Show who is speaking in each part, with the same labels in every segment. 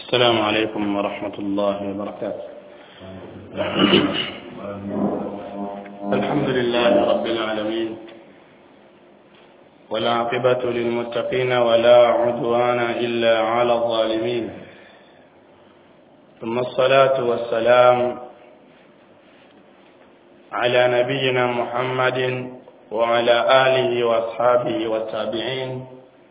Speaker 1: السلام عليكم ورحمة الله وبركاته الحمد لله رب العالمين والعاقبة للمتقين ولا عدوان إلا على الظالمين ثم الصلاة والسلام على نبينا محمد وعلى آله وأصحابه والتابعين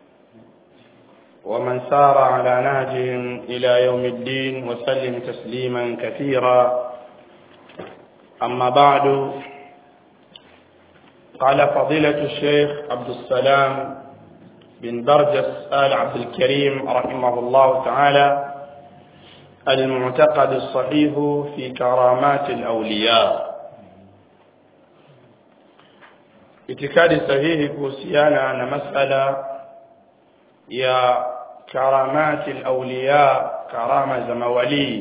Speaker 1: ومن سار على نهجهم إلى يوم الدين وسلم تسليما كثيرا أما بعد قال فضيلة الشيخ عبد السلام بن برجس آل عبد الكريم رحمه الله تعالى المعتقد الصحيح في كرامات الأولياء itikadi sahihi kuhusiana na masala ya karamati alawliya karama za mawalii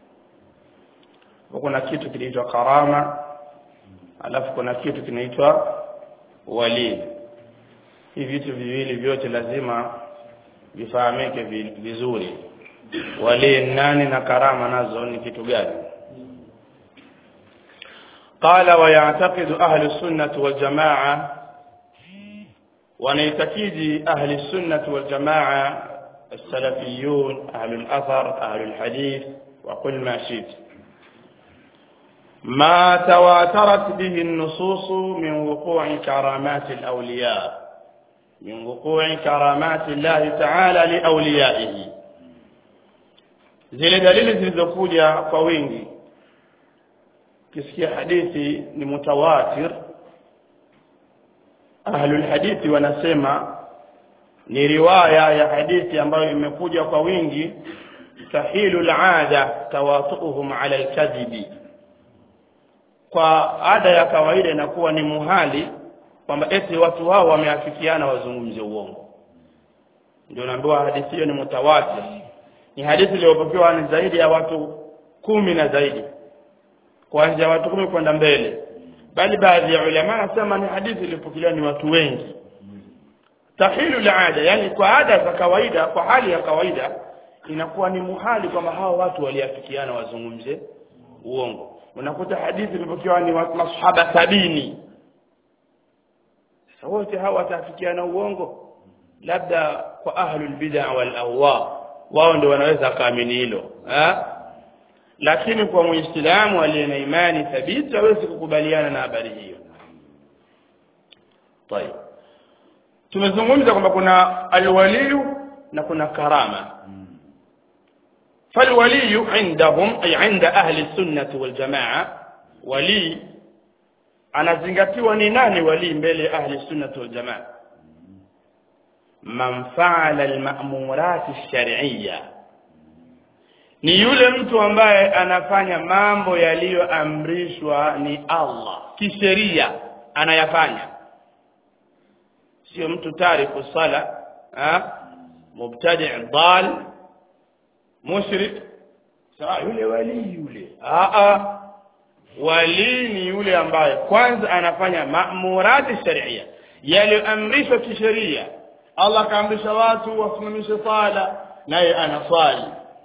Speaker 1: kuna kitu kinaitwa karama alafu kuna kitu kinaitwa wali hivi vitu viwili vyote lazima vifahamike vizuri wali nani na karama nazo ni kitu gani قال ويعتقد أهل السنة والجماعة ونيتكيد أهل السنة والجماعة السلفيون أهل الأثر أهل الحديث وقل ما شئت ما تواترت به النصوص من وقوع كرامات الأولياء من وقوع كرامات الله تعالى لأوليائه zile dalili zilizokuja kwa wingi kisikia hadithi ni mutawatir ahlul hadithi wanasema ni riwaya ya hadithi ambayo imekuja kwa wingi sahilu alada tawatuhum ala alkadhibi kwa ada ya kawaida inakuwa ni muhali kwamba eti watu hao wameafikiana wazungumzie uongo ndio naambiwa hadithi hiyo ni mutawatir ni hadithi iliyopokewa ni zaidi ya watu kumi na zaidi kuanzia watu kumi kwenda mbele bali baadhi ya ulama wanasema ni hadithi iliyopokelewa ni watu wengi tahilu laada yani kwa ada za kawaida kwa hali ya kawaida inakuwa ni muhali kwamba hao watu waliafikiana wazungumze uongo unakuta hadithi ilipokewa ni masahaba sabini sasa wote hao wataafikiana uongo labda kwa ahlul bid'a wal ahwa wao ndio wanaweza kaamini hilo eh lakini kwa muislamu aliye na imani thabiti hawezi kukubaliana na habari hiyo طيب tumezungumza kwamba kuna alwaliyu na kuna karama فالولي عندهم أي عند أهل السنة والجماعة ولي anazingatiwa ni nani wali mbele ahli sunnah wal jamaa man fa'ala al ma'murat ash-shar'iyyah ni yule mtu ambaye anafanya mambo yaliyoamrishwa ni Allah kisheria anayafanya sio mtu tariku sala ha mubtadi' dal mushrik sawa yule wali yule a a wali ni yule ambaye kwanza anafanya ma'murati sharia yaliyoamrishwa kisheria Allah kaamrisha watu wasimamishe sala naye anaswali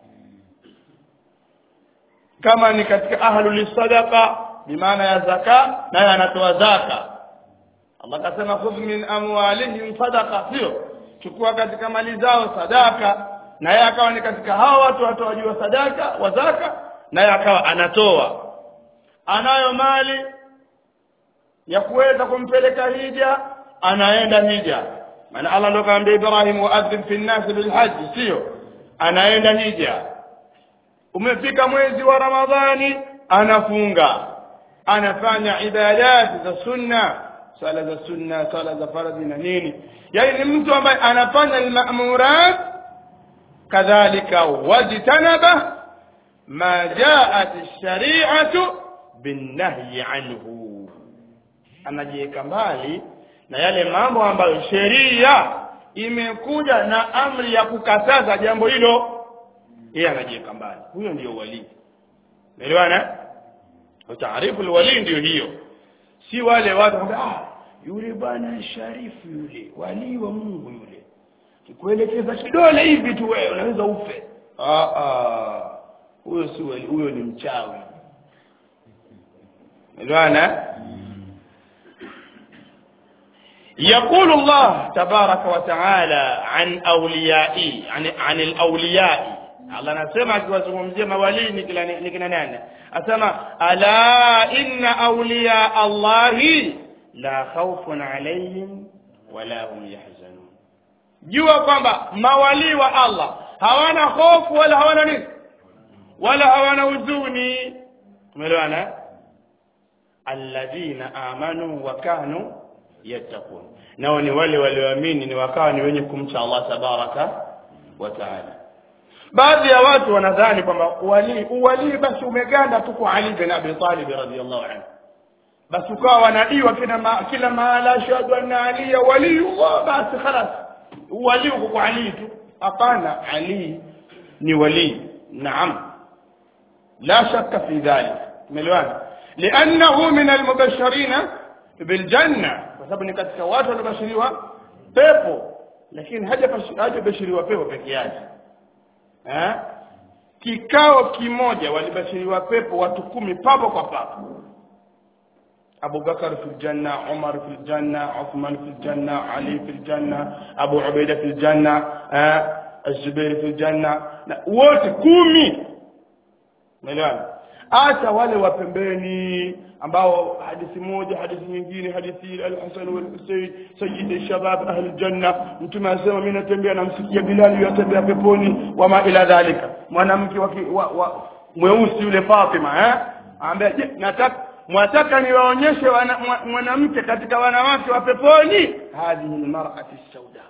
Speaker 1: kama ni katika ahlul sadaqa bimaana ya zaka naye anatoa zaka Allah kasema khudh min amwalihim sadaqa sio chukua katika mali zao sadaka naye akawa ni katika hao watu watoaji wa sadaka wa zaka naye akawa anatoa anayo mali ya kuweza kumpeleka hija anaenda hija maana Allah ndo kaambia Ibrahim waadhib fi an-nas bil hajj sio anaenda hija umefika mwezi wa ramadhani anafunga anafanya ibadati za sunna sala za sunna sala za faradhi na nini yani ni mtu ambaye anafanya al-ma'murat kadhalika wajtanaba ma ja'at ash-shari'atu bin-nahyi anhu anajiweka mbali na yale mambo ambayo sheria imekuja na amri ya kukataza jambo hilo yeye anajiweka mbali huyo ndiyo wali umeelewana utaarifu alwali ndio hiyo si wale watu ah yule bwana sharifu yule wali wa Mungu yule kikuelekeza kidole hivi tu wewe unaweza ufe ah ah huyo si wali huyo ni mchawi elewana يقول الله تبارك وتعالى عن أوليائي عن عن الأولياء الله anasema akiwazungumzia mawalii ni kila ni kina nani asema ala inna awliya allahi la khawfun alayhim wala hum yahzanun jua kwamba mawalii wa Allah hawana hofu wala hawana nini wala hawana huzuni umeelewana alladhina amanu wa kanu yattaqun nao ni wale walioamini ni wakawa ni wenye kumcha Allah tabaraka wa taala baadhi ya watu wanadhani kwamba wali uwali basi umeganda tu kwa Ali bin Abi Talib radhiyallahu anhu basi ukawa wanadiwa kila ma, kila mahala ashhadu anna Ali waliyullah basi خلاص wali uko kwa Ali tu hapana Ali ni wali naam la shakka fi dhalik umeelewana لانه من المبشرين بالجنه kwa sababu ni katika watu waliobashiriwa pepo lakini hajabashiriwa pepo peke yake eh kikao kimoja walibashiriwa pepo watu kumi papo kwa papo Abu Bakar fil janna Umar fil janna Uthman fil janna Ali fil janna Abu Ubaida fil janna eh Az-Zubair fil janna na wote kumi umeelewana hata wale wa pembeni ambao hadithi moja hadithi nyingine hadithi al-Hasan wal Husayn sayyid shabab ahli janna mtume anasema mimi natembea namsikia Bilal yatembea peponi wama ila dhalika mwanamke wa, wa, wa mweusi yule Fatima eh ambaye je nataka mwataka niwaonyeshe mwanamke katika wanawake wa peponi hadhihi almar'ati sauda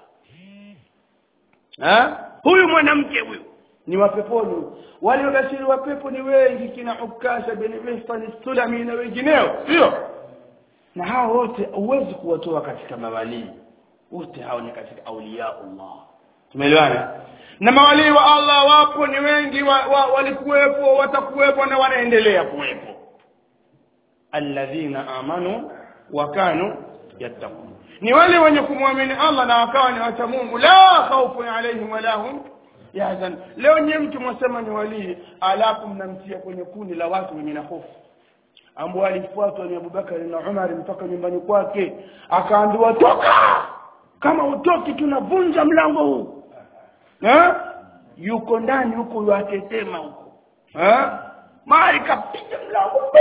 Speaker 1: eh huyu mwanamke huyu ni wa peponi waliobashiri wa pepo ni wengi kina Ukasha bin Mihsan Sulami na wengineo sio na hao wote huwezi kuwatoa katika mawalii wote hao ni katika auliya Allah tumeelewana na mawalii wa Allah wapo ni wengi wa, wa, walikuwepo watakuwepo na wanaendelea kuwepo alladhina amanu wa kanu yattaqun ni wale wenye kumwamini Allah na wakawa ni wacha Mungu la khawfun alaihim wala hum yahzan leo nyie mtu mwasema ni walii alafu mnamtia kwenye kundi la watu wenye na hofu ambao alifuatwa ni Abubakar na Umar mpaka nyumbani kwake akaambiwa toka kama utoki tunavunja mlango huu eh yuko ndani huko yatetema huko eh mali kapiga mlango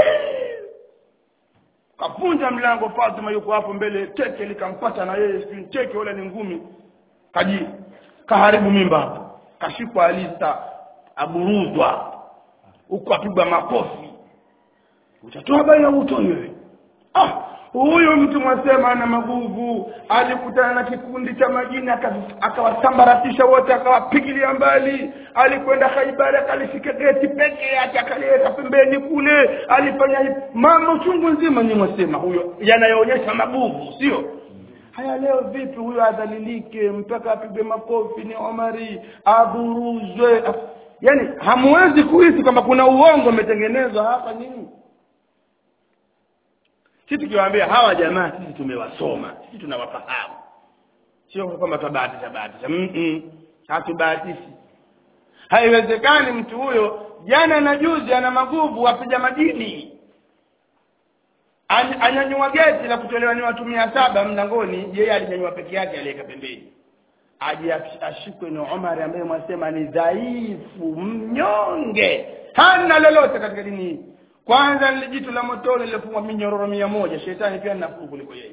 Speaker 1: kavunja mlango Fatima yuko hapo mbele teke likampata na yeye sijui teke wala ni ngumi kaji kaharibu mimba hapo kashikwa alista aburuzwa huko apigwa makofi utatoa baya utoi wewe ah huyu mtu mwasema ana maguvu alikutana na kikundi cha majini akawasambaratisha wote akawapigilia mbali alikwenda Khaibar akalishika geti peke yake akaliweka pembeni kule alifanya mambo chungu nzima ni mwasema huyo yanayoonyesha maguvu sio haya leo vipi huyo adhalilike mpaka apigwe makofi ni Omari aburuzwe yani hamwezi kuhisi kwamba kuna uongo umetengenezwa hapa nini sisi tukiwaambia hawa jamaa sisi tumewasoma sisi tunawafahamu sio kwamba tabahatisha bahatisha mm -mm. hatubahatishi haiwezekani mtu huyo jana na juzi ana maguvu apiga madini anyanyua geti la kutolewa ni watu mia saba mlangoni yeye alinyanyua peke yake aliweka pembeni aje ashikwe na Umar ambaye mwasema ni dhaifu mnyonge hana lolote katika dini hii kwanza lile jitu la motoni lilofungwa minyororo mia moja shetani pia nafuu kuliko yeye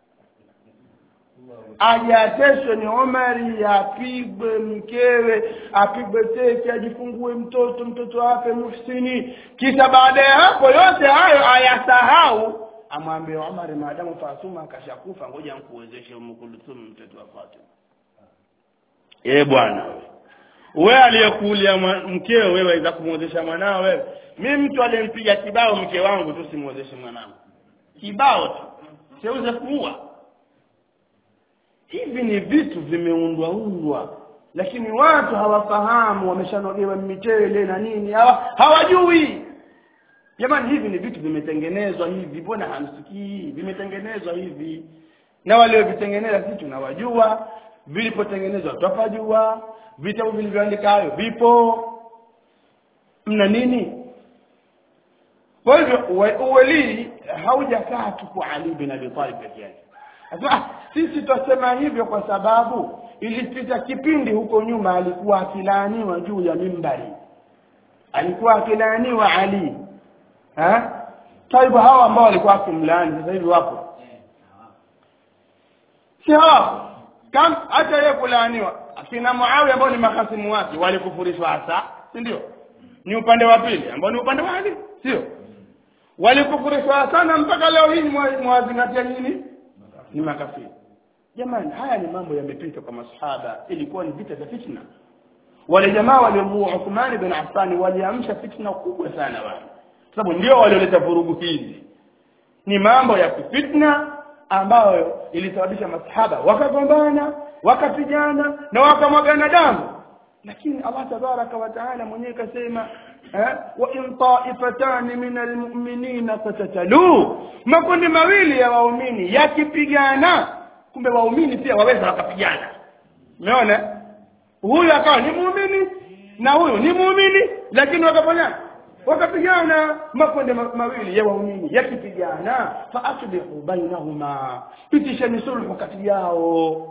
Speaker 1: ajateswe ni Omari apigwe mkewe apigwe teke ajifungue mtoto mtoto afe muhsini kisha baada ya hapo yote hayo ayasahau amwambie Omar maadamu Fatuma akashakufa ngoja nikuwezeshe Umkulthum mtoto wa Fatima eh bwana wewe aliyekulia mkeo wewe waweza kumwozesha mwanao wewe mimi mtu aliyempiga kibao mke wangu tu simwozeshe mwanangu kibao tu siuze kuua hivi ni vitu vimeundwa undwa lakini watu hawafahamu wameshanogewa michele na nini hawa hawajui jamani hivi ni vitu vimetengenezwa hivi mbona hamsikii vimetengenezwa hivi na waliovitengeneza sisi tunawajua vilipotengenezwa twapajua vitabu vilivyoandika hayo vipo mna nini kwa hivyo uwe- uwalii haujakaa tu kwa ali bin abi talib peke yake Asema, ah, sisi twasema hivyo kwa sababu ilipita kipindi huko nyuma alikuwa akilaaniwa juu ya mimbari alikuwa akilaaniwa ali ha taibu hawa ambao walikuwa akimlaani sasa hivi wapo si hawapo kam hata yeye kulaaniwa akina muawiya ambao ni makasimu wake walikufurishwa hasa si ndio ni upande wa pili ambao ni upande wa ali sio walikufurishwa sana mpaka leo hii mwa- mwazingatia nini ni makafiri jamani haya ni mambo yamepita kwa masahaba ilikuwa ni vita vya fitna wale jamaa waliomuua Uthman bin Affan waliamsha fitna kubwa sana wale sababu ndio walioleta vurugu hizi ni mambo ya kifitna ambayo ilisababisha masahaba wakagombana wakapigana na wakamwagana damu lakini Allah tabaraka wa taala mwenyewe kasema eh, wa in ta'ifatani min almu'minina fatatalu makundi mawili ya waumini yakipigana kumbe waumini pia waweza wakapigana umeona huyu akawa ni muumini na huyu ni muumini lakini wakafanya wakapigana makundi ma- mawili ya waumini yakipigana fa aslihu bainahuma pitisheni sulhu kati yao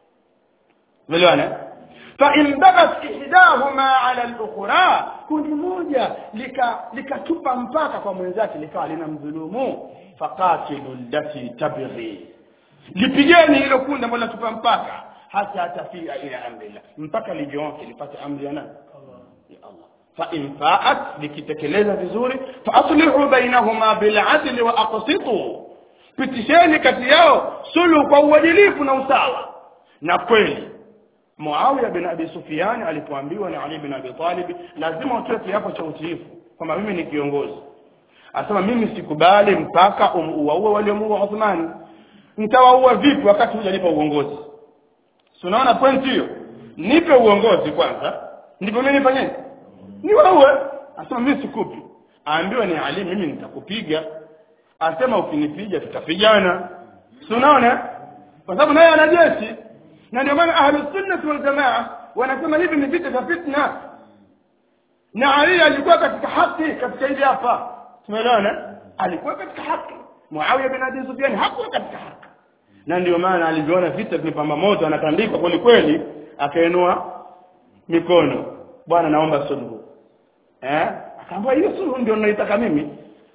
Speaker 1: umeelewana fa in bagat ihdahuma ala al-ukhra kundi moja lika likatupa mpaka kwa mwenzake likawa lina mdhulumu faqatilu allati tabghi lipigeni hilo kundi ambalo linatupa mpaka hata tafia ila amrillah mpaka lijonke lipate amri ya nani ya Allah fa in fa'at likitekeleza vizuri fa aslihu bainahuma bil adli wa aqsitu pitisheni kati yao suluhu kwa uadilifu na usawa na kweli Muawiya bin Abi Sufyan alipoambiwa na Ali bin Abi Talib lazima utoe kiapo cha utiifu kwamba mimi ni kiongozi asema mimi sikubali mpaka uwaue waliomuua Uthman nitawaua vipi wakati hujanipa uongozi si unaona point hiyo nipe uongozi kwanza ndipo mimi nifanye niwaue asema mimi sikupi aambiwe ni Ali mimi nitakupiga asema ukinipiga tutapigana si unaona kwa sababu naye ana jeshi na ndio maana ahlu sunnah wal jamaa wanasema hivi ni vita vya fitna na Ali alikuwa katika haki katika hili hapa tumeelewana alikuwa katika haki Muawiya bin Abi Sufyan hakuwa katika haki na ndio maana alivyoona vita vimepamba moto anatandikwa kweli kweli akainua mikono bwana naomba suluhu eh akaambia hiyo suluhu ndio ninaitaka mimi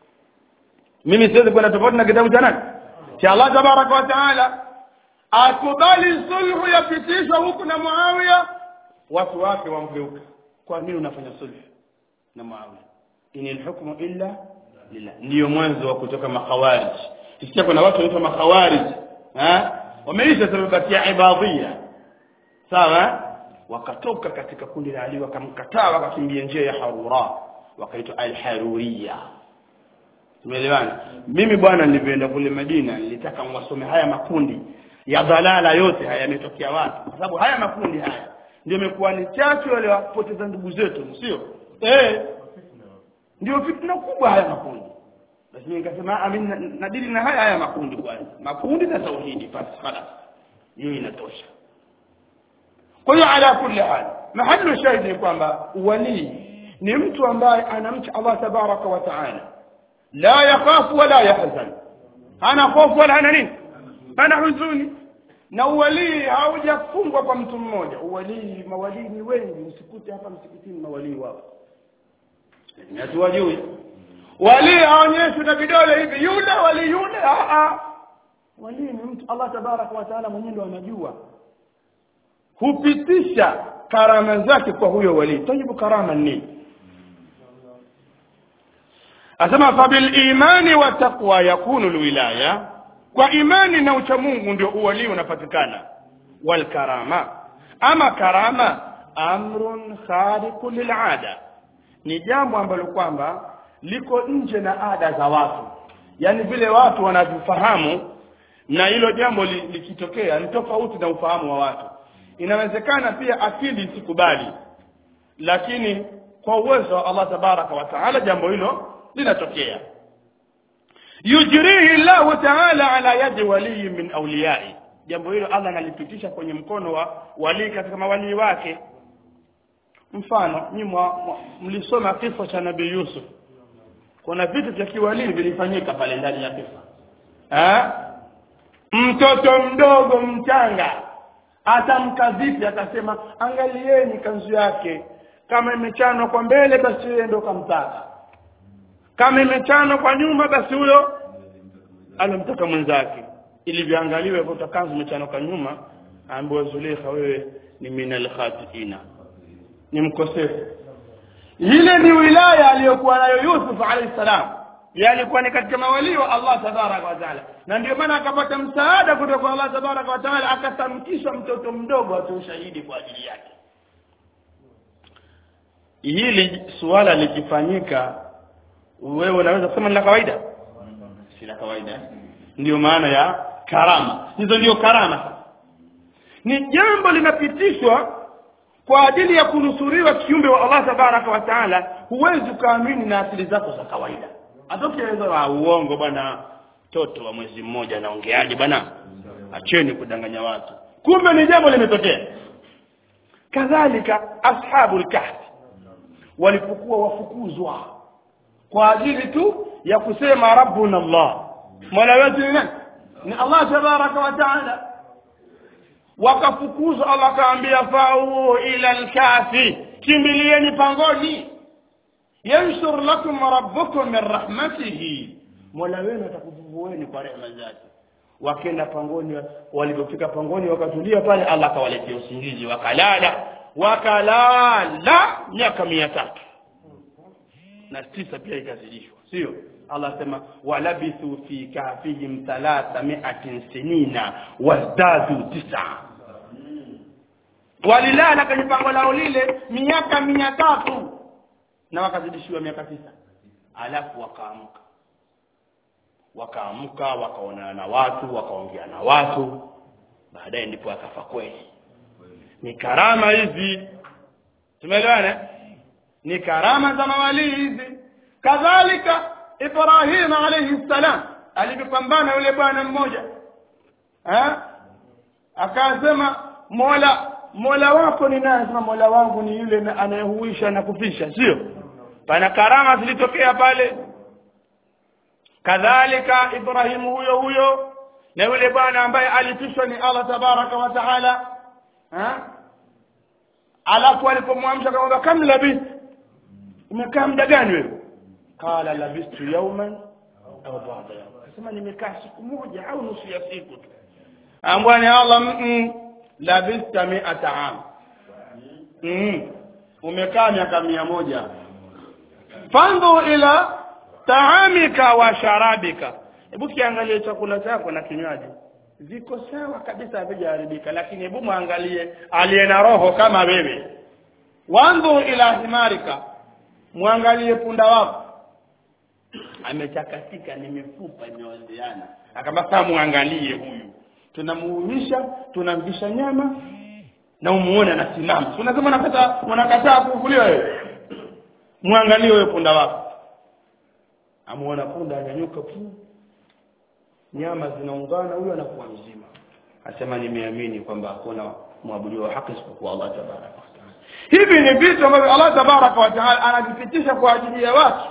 Speaker 1: mimi siwezi kwenda tofauti na kitabu cha nani cha Allah tabaraka wa taala akubali sulhu yapitishwa huku na Muawiya watu wake wamgeuka kwa nini unafanya sulhu na Muawiya inil hukmu illa lillah ndio mwanzo wa kutoka makhawarij kisikia kuna watu wanaitwa makhawarij eh wameisha sababu ya ibadhia sawa wakatoka katika kundi la Ali wakamkataa wakakimbia njia ya Harura wakaitwa al-Haruriyya tumeelewana mimi bwana nilivyoenda kule Madina nilitaka mwasome haya makundi ya dhalala yote haya yametokea wapi kwa sababu haya makundi haya ndio imekuwa ni chachu wale wapoteza ndugu zetu sio eh ndio fitna kubwa haya makundi basi nikasema amin nadili na haya haya makundi kwanza makundi na tauhidi basi خلاص hiyo inatosha kwa hiyo ala kulli hal mahallu shahidi ni kwamba wali ni mtu ambaye anamcha Allah tabaraka wa taala la yakhafu wala yahzan hana hofu wala hana nini hana huzuni na uwalii haujafungwa kwa mtu mmoja uwalii mawalii ni wengi usikute hapa msikitini mawalii wao hatuwajui walii haonyeshwi na vidole hivi yule wali yule a a walii ni mtu Allah tabaraka wa taala mwenyewe ndo anajua hupitisha karama zake kwa huyo wali tajibu karama ni asema fabil imani wa taqwa yakunu alwilaya kwa imani na uchamungu ndio uwali unapatikana wal karama ama karama amrun khariqu lil'ada ni jambo ambalo kwamba liko nje na ada za watu yani vile watu wanavyofahamu na hilo jambo li- likitokea ni tofauti na ufahamu wa watu inawezekana pia akili isikubali lakini kwa uwezo wa Allah tabaraka wa taala jambo hilo linatokea yujrihi Allah taala ala yadi wali min awliyai jambo hilo Allah analipitisha kwenye mkono wa walii katika mawalii wake mfano nyinyi mlisoma kifo cha nabii Yusuf kuna vitu vya kiwalii vilifanyika pale ndani ya kifo eh mtoto mdogo mchanga atamka vipi akasema angalieni kanzu yake kama imechanwa kwa mbele basi yeye ndo kamtaka kama imechanwa kwa nyuma basi huyo alomtaka mwenzake ilivyoangaliwe kwa kanzu imechanwa kwa nyuma aambiwa Zulekha wewe ni minal khatiina ni mkosefu ile ni wilaya aliyokuwa nayo Yusuf alayhi salam yalikuwa ni katika mawalii wa Allah tabaraka wa taala na ndio maana akapata msaada kutoka kwa Allah tabaraka wa taala akatamkishwa mtoto mdogo atoe ushahidi kwa ajili yake hili suala likifanyika wewe unaweza kusema ni la kawaida si la kawaida ndio maana ya karama hizo ndio karama ni jambo linapitishwa kwa ajili ya kunusuriwa kiumbe wa Allah tabaraka wa taala huwezi ukaamini na akili zako za kawaida atokieleza wa uongo bwana toto wa mwezi mmoja anaongeaje bwana acheni kudanganya watu kumbe ni jambo limetokea kadhalika ashabul kahfi walipokuwa wafukuzwa kwa ajili tu ya kusema rabbuna Allah mola wetu ni nani ni Allah tabaraka wa taala wakafukuzwa Allah akaambia fau ila alkafi kimbilieni pangoni yanshur lakum rabbukum min rahmatihi mola wenu atakuvuvueni kwa rehema zake wakenda pangoni walipofika pangoni wakatulia pale Allah akawaletea usingizi wakalala wakalala miaka mia tatu na tisa pia ikazidishwa sio Allah sema walabithu fi kahfihim thalatha mi'atin sinina wazdadu tisa walilala kwenye pango lao lile miaka mia tatu na wakazidishiwa miaka tisa alafu wakaamka wakaamka wakaonana na watu wakaongea na watu baadaye ndipo akafa kweli ni karama hizi tumeelewana ni karama za mawalii hizi kadhalika Ibrahim alayhi salam alipopambana yule bwana mmoja eh akasema Mola Mola wako ni nani sema Mola wangu ni yule anayehuisha na kufisha sio pana karama zilitokea pale kadhalika Ibrahim huyo huyo na yule bwana ambaye alifishwa ni Allah tabaraka wa taala eh alafu alipomwamsha akamwambia kam labith umekaa muda gani wewe qala labistu yawman au ba'da yawm akasema nimekaa siku moja au nusu ya siku tu ambwani Allah mm, labista mi'ata am mm, umekaa miaka mia moja fanzu ila taamika wa sharabika hebu kiangalie chakula chako na kinywaji viko sawa kabisa havijaharibika lakini hebu mwangalie aliye na roho kama wewe wanzu ila himarika mwangalie punda wako amechakatika ni mifupa imeozeana akamba muangalie huyu tunamuumisha tunamvisha nyama na umuone anasimama unasema unakataa unakataa kuvuliwa wewe muangalie huyo punda wako amuona punda anyanyuka pu nyama zinaungana huyo anakuwa mzima asema nimeamini kwamba hakuna mwabudu wa haki isipokuwa Allah tabaraka wa taala hivi ni vitu ambavyo Allah tabaraka wa taala anavipitisha kwa ajili ya watu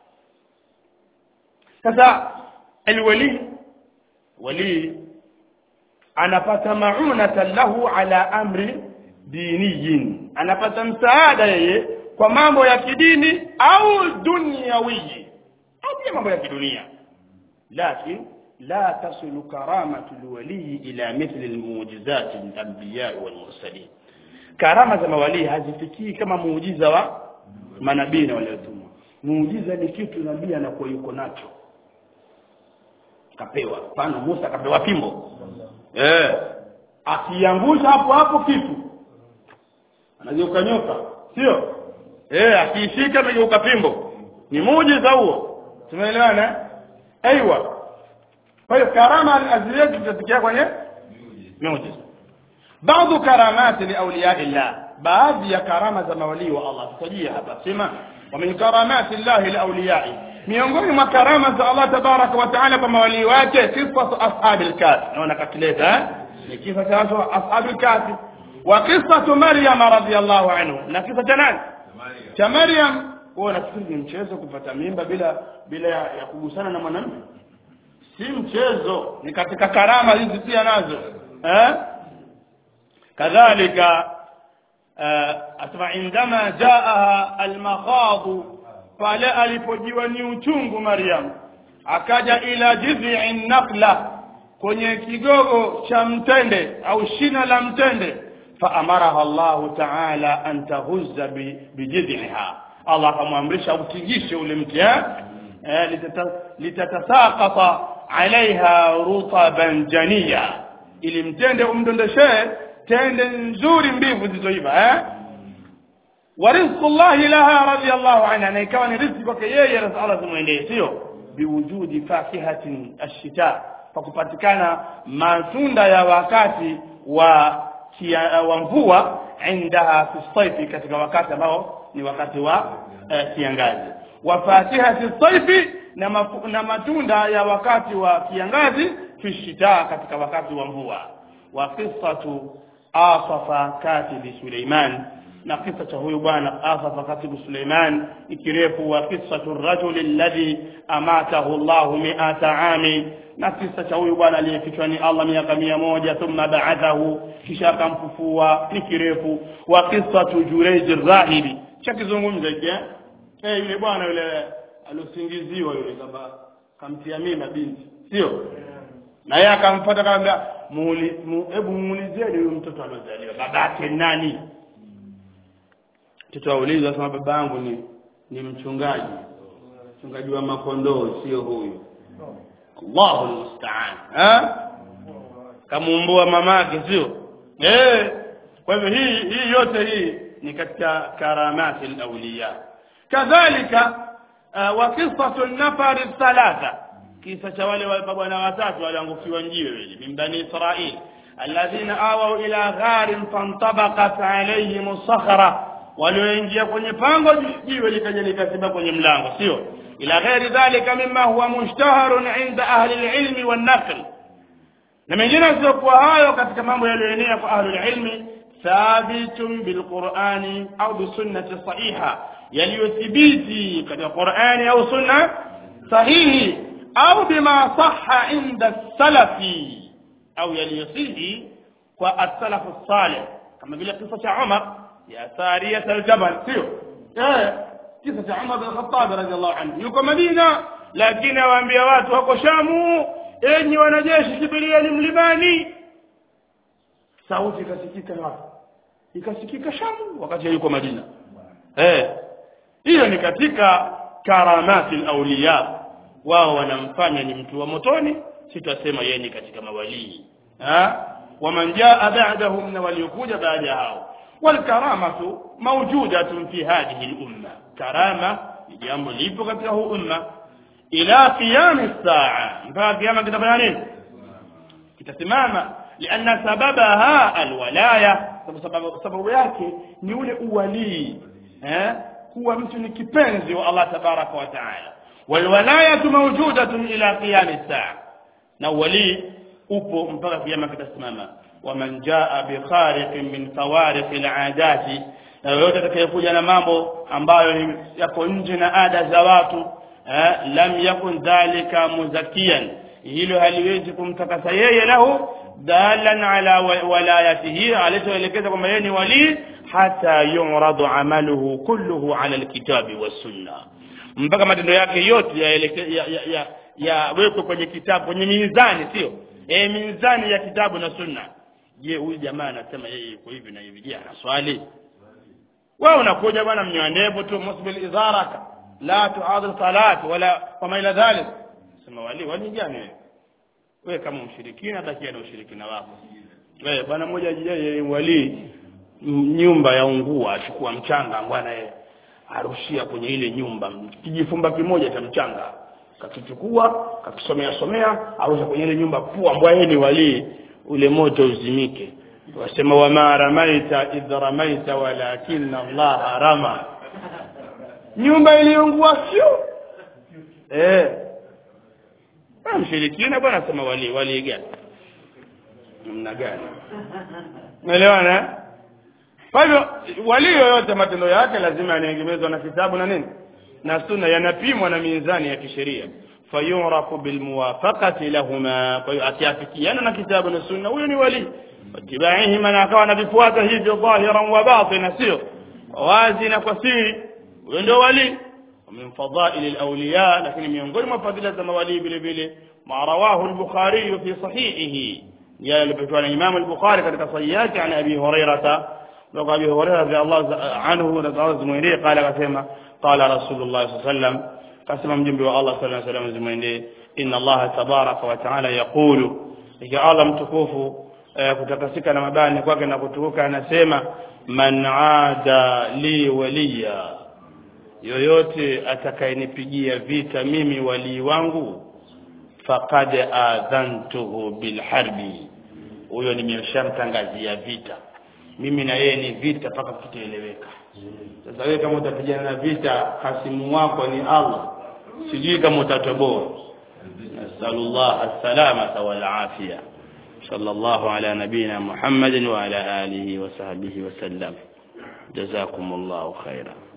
Speaker 1: sasa alwali wali anapata maunatan lahu ala amri diniyin anapata msaada yeye kwa mambo ya kidini au dunyawi au pia mambo ya kidunia lakini لا تصل كرامة الولي إلى مثل المعجزات الأنبياء والمرسلين كرامة za mawalii hazifikii kama muujiza wa manabii na waliotumwa muujiza ni kitu nabii anakuwa yuko nacho kapewa mfano Musa kapewa fimbo eh akiangusha hapo hapo kitu anageuka nyoka sio eh akiishika amegeuka fimbo ni muujiza huo tumeelewana aiywa kwa hiyo karama al-azliyah tutafikia kwenye muujiza baadhi karamati li awliya illah baadhi ya karama za mawalii wa Allah tutajia hapa sema wa min karamati Allah li awliya'i miongoni mwa karama za Allah tabaraka wa taala kwa mawalii wake sifatu ashabil kahf naona kakileta ni kisa cha watu wa ashabul kafi wa qissatu maryam radhiyallahu anhu na kisa cha nani cha maryam wewe unafikiri ni mchezo kupata mimba bila bila ya, ya kugusana na mwanamke si mchezo ni katika karama hizi pia nazo eh kadhalika asma indama jaaha almakhadu pale alipojiwa ni uchungu maryam akaja ila jiz'i nakla kwenye kigogo cha mtende au shina la mtende faamaraha Allahu ta'ala an tahuzza bijidhiha Allah akamwamrisha utingishe ule mti eh litatasaqata alaiha rutaban janiya ili mtende umdondeshee tende nzuri mbivu zilizoiva eh wa rizqullahi laha radiyallahu anha na ikawa ni riziki kwake yeye Allah zimwendee sio biwujudi fakihatin ashita kwa kupatikana matunda ya wakati wa kia, wa mvua indaha fi saifi katika wakati ambao ni wakati wa eh, kiangazi wa fatihati saifi na, mafu, na matunda ya wakati wa kiangazi fi shita katika wakati wa mvua wa qissatu asafa katibi Suleiman na kisa cha huyu bwana asafa katibu Suleiman ikirefu wa qissatu rajuli alladhi amatahu Allah mi'ata ami na kisa cha huyu bwana aliyefichwa ni Allah miaka mia moja thumma ba'athahu kisha akamfufua ni kirefu wa qissatu Jurayj rahibi cha kizungumza hiki eh eh yule bwana yule aliosingiziwa yule kama kamtia mimba binti sio na yeye akamfuata akamwambia hebu muulizieni huyu mtoto aliozaliwa babake nani mtoto auliza asema baba yangu ni ni mchungaji mchungaji wa makondoo sio huyu Allahu musta'an eh kamuumbua mamake sio eh kwa hivyo hii hii yote hii ni katika karamati al-awliya kadhalika uh, wa qissatu an-nafar thalatha kisa cha wale bwana watatu waliangukiwa njiwe wale min bani israil alladhina awaw ila gharin fantabaqat alayhim as-sakhra walioingia kwenye pango jiwe likaja likasiba kwenye mlango sio ila ghairi dhalika mimma huwa mushtaharun inda ahli al-ilm wan-naql na mengine yasiokuwa hayo katika mambo yaliyoenea kwa ahli al-ilmi thabitun bilqur'ani au bisunnati sahiha yaliyothibiti katika qur'ani au sunna sahihi au bima sahha inda salafi au yaliyosihi kwa as-salafu salih kama vile kisa cha Umar ya Sariyat al-Jabal sio eh kisa cha Umar bin Khattab radhiallahu anhu yuko Madina lakini awaambia watu wako Shamu enyi wanajeshi kimbilieni mlimani sauti ikasikika wapi ikasikika Shamu wakati yuko Madina eh hiyo ni katika karamati al-awliya wao wanamfanya ni mtu wa motoni sitasema yeye ni katika mawalii ha waman jaa ba'dahum na waliokuja baada ya hao والكرامة موجودة في هذه الأمة كرامة jambo lipo katika huu umma ila qiyam saa mpaka kiyama kitafanya nini kitasimama lianna sababaha alwalaya sababu sababu yake ni ule uwalii eh kuwa mtu ni kipenzi wa Allah tabaraka wa taala walwalayatu mawjudatun ila qiyam saa na uwalii upo mpaka kiyama kitasimama waman jaa bikhariqin min fawariq aladati na yoyote atakayekuja na mambo ambayo yako nje na ada za watu eh, lam yakun dhalika muzakiyan hilo haliwezi kumtakasa yeye lahu dalan ala walayatihi alichoelekeza kwamba yeye ni wali hata yuradu amaluhu kulluhu ala alkitabi wassunna mpaka matendo yake yote yawekwe ya, ya, ya, ya kwenye kitabu kwenye mizani sio e, mizani ya kitabu na sunna je huyu jamaa anasema yeye yuko hivi na hivi je anaswali wewe unakuja bwana mnyoa ndevu tu musbil idharaka la tuadil salat wala kama ila dhalik sema wali wali gani wewe wewe kama mshirikina bakia na ushirikina wako wewe bwana mmoja yeye wali nyumba ya ungua achukua mchanga bwana yeye arushia kwenye ile nyumba kijifumba kimoja cha mchanga kakichukua kakisomea somea arusha kwenye ile nyumba pua mbwa yeye ni wali ule moto uzimike wasema wama ramaita idh ramaita walakinna Allah rama nyumba iliungua sio eh mshirikina bwana sema wali wali gani namna gani umeelewana eh? kwa hivyo wali yoyote matendo yake lazima yanaegemezwa na kitabu na nini na sunna yanapimwa na mizani ya kisheria fayurafu bilmuwafaqati lahuma kwa hiyo akiafikiana na kitabu na sunna huyo ni wali watibaihima na akawa anavifuata hivyo dhahiran wa batina sio wazi na kwa siri huyo ndio wali ومن فضائل الأولياء لكن miongoni mwa fadhila za mawali vile vile ma rawahu al-Bukhari fi sahihihi ya alipokea na Imam al-Bukhari katika sahihi yake an Abi Hurairah وقال أبي هريرة رضي الله عنه رضي زميني قال قسم قال رسول الله صلى الله عليه وسلم قسم من جنب الله صلى الله عليه وسلم زميني إن الله تبارك وتعالى يقول إذا الله متكوف kutakasika na mabani kwake na kutukuka anasema man aada li waliya yoyote atakayenipigia vita mimi walii wangu faqad adhantuhu bilharbi huyo nimeshamtangazia vita mimi na yeye ni vita mpaka kitaeleweka sasa wewe kama utapigana na vita hasimu wako ni Allah sijui kama utatoboa nasallallahu as-salamata wal afia sallallahu ala nabina muhammadin wa ala alihi wa sahbihi wa sallam jazakumullahu khairan